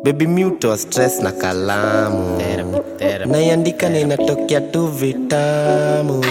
Baby mute stress na kalamu naiandika na inatokea tu vitamu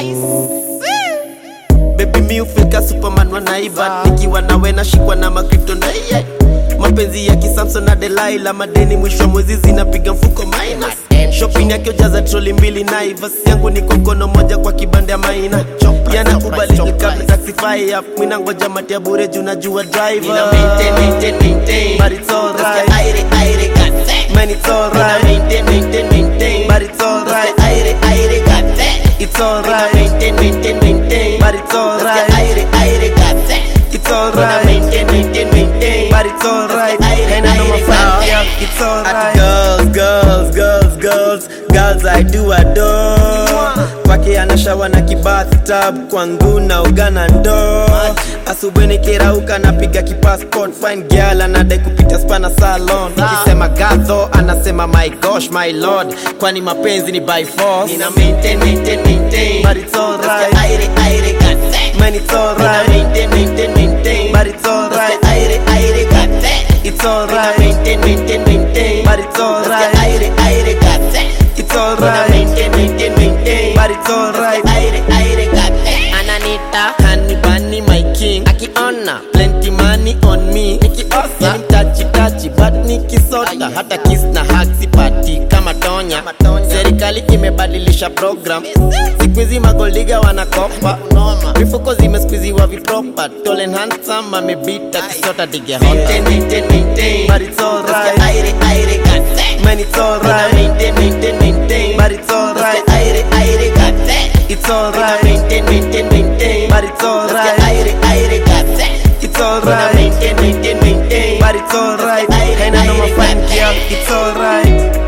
Baby mi ufika superman wanaiba nikiwa nawe nashikwa na makripto na iye mapenzi ya kisamson na delaila madeni mwisho wa mwezi zinapiga mfuko minus shopping yake ujaza troli mbili naivas yangu ni kokono moja kwa kibanda ya maina yanakubali kabla taxify up mina ngoja matia bure juu najua driver Nina maintain, maintain, maintain. but it's alright Nasikia aire, aire, gate. man it's Nina alright maintain, maintain, maintain. but it's alright Nasikia aire, aire, gate. it's Nina alright maintain, maintain, maintain. but it's alright Nasikia aire, aire, gate. it's Nina alright maintain, maintain, maintain. but it's alright. Nasikia aire, And I know my aire, fam, gate. yeah, it's Ati alright. girls, girls, girls, girls, girls I do adore. Kwake anashawa na kibathtub, kwangu na ugana ndo. Asubuhi nikirauka napiga kipassport, fine girl anadai kupita spana salon. Nikisema gadho anasema my gosh my lord, kwani mapenzi ni by force. Nina maintain, maintain, maintain. But it's alright. Nasikia aire, aire, gate. Man, it's Nina alright. maintain, maintain, maintain. But it's alright. Nasikia aire, aire, gate. It's Nina alright. maintain, maintain, maintain. But it's alright. Nasikia aire, aire, gate. It's Nina alright. maintain, maintain, maintain. But it's alright. Aire, aire, gate. Ananita Honey bunny my king, akiona plenty money on me. Nikiosa mtachi tachi, but nikisota hata kiss na hug sipati kama tonya. Serikali imebadilisha program, siku hizi magoldiga wanakopa mifuko zimesqueeziwa vipropa. Tall and handsome amebita kisota dige maintain, hota. maintain, maintain. But it's alright. Nasikia aire, aire, gate. Man, it's Nina alright. maintain, maintain, maintain. But it's alright. Nasikia aire, aire, gate. It's Nina alright. maintain, maintain, maintain. But it's alright. Nasikia aire, aire, gate. It's Nina alright. maintain, maintain, maintain. But it's alright. Nasikia aire, And I know my aire, fine gate. girl. It's alright.